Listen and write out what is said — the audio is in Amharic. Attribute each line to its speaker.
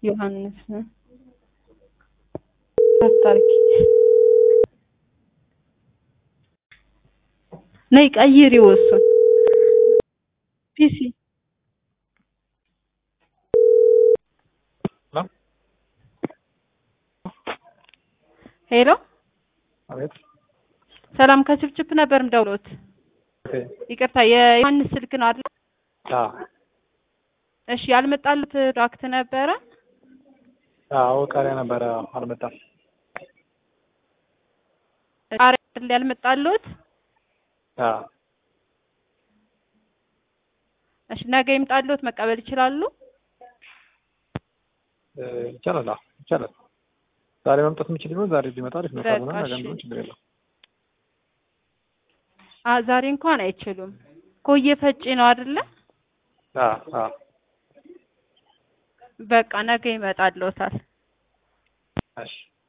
Speaker 1: ዮሐንስ አታርጊ ነይ ቀይሪው እሱን ፒሲ ሄሎ
Speaker 2: አቤት
Speaker 1: ሰላም ከችፕችፕ ነበር ምደውሎት
Speaker 2: ኦኬ
Speaker 1: ይቅርታ የዮሐንስ ስልክ ነው አይደል
Speaker 2: አዎ
Speaker 1: እሺ ያልመጣሉት ፕሮዳክት ነበረ
Speaker 2: አዎ ቃሪያ ነበረ አልመጣም
Speaker 1: ቃሪያ አይደል ያልመጣሉት
Speaker 2: አዎ
Speaker 1: እሺ ነገ ይምጣሉት መቀበል ይችላሉ
Speaker 2: እ ይቻላል አዎ ይቻላል ዛሬ መምጣት የምችል ቢሆን ዛሬ ቢመጣ አሪፍ ነው ካልሆነ
Speaker 1: በቃ
Speaker 2: ነገ
Speaker 1: እሺ።
Speaker 2: ቢሆን ችግር የለውም
Speaker 1: አ ዛሬ እንኳን አይችሉም ኮየ ፈጪ ነው አይደለ
Speaker 2: አዎ አዎ
Speaker 1: በቃ ነገ ይመጣልዎታል
Speaker 2: እሺ